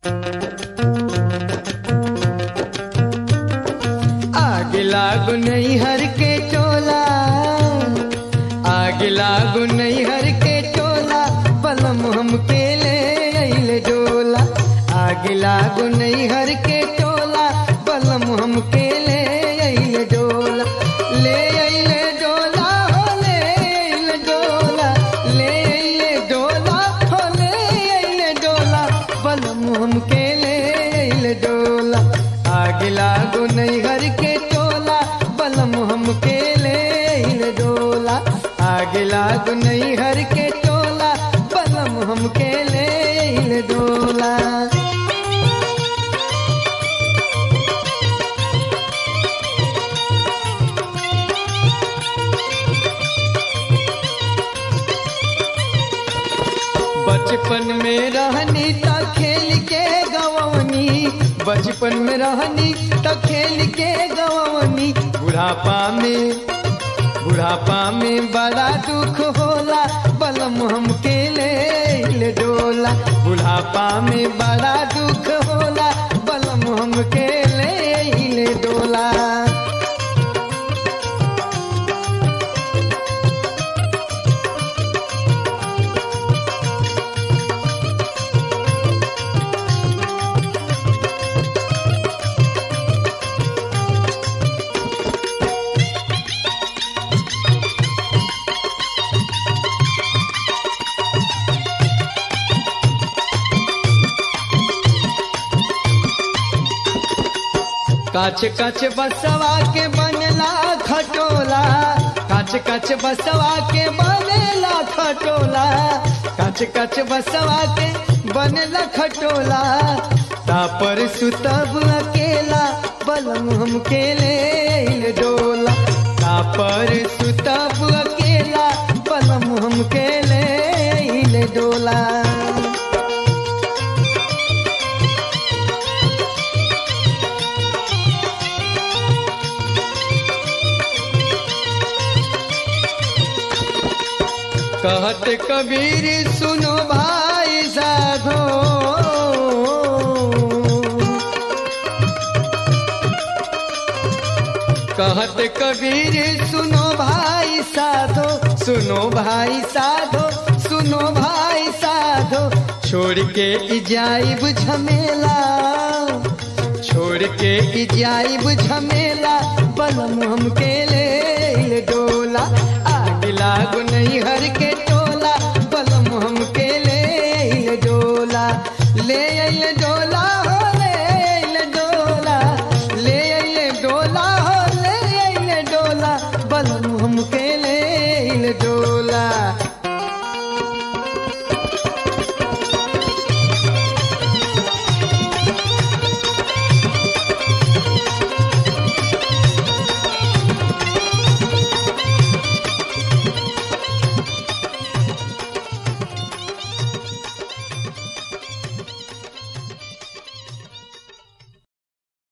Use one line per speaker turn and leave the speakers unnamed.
आग लागू नहीं हर के टोला आग लागू नहीं हर के टोला पलम हम के ले अइले डोला आग लागू नहीं हर के टोला पलम हम के ले अइले डोला ले अइले डोला हो ले अइले डोला ले अइले डोला हो ले अइले डोला पलम हम के ले अइले डोला आग लागू नहीं हर के टोला बलम हम के ले अइले डोला आग लागू नहीं हर के टोला बलम हम के ले अइले डोला बचपन में रहनी त खेल के गवनी बचपन में रहनी त खेल के गवनी बुढ़ापा में बुढ़ापा में बड़ा दुख होला बलम हम के ले ले डोला बुढ़ापा में बड़ा दुख होला बलम हम के ले ले डोला काच काच बसवा के बनला खटोला काच काच बसवा के बनेला खटोला काच काच बसवा के बनला खटोला तापर सुतब अकेला बलम हम के ले डोला तापर सुतब अकेला बलम हम के ले डोला कहत कबीर सुनो भाई साधो कहत कबीर सुनो भाई साधो सुनो भाई साधो सुनो भाई साधो छोड़ के इजाइब झमेला छोड़ के इजाइब झमेला बलम हम के ले ले डोला आग लागू नहीं हर के टोला बलम हम के ले ले डोला ले अइले डोला हो ले अइले डोला ले अइले डोला हो ले अइले डोला बलम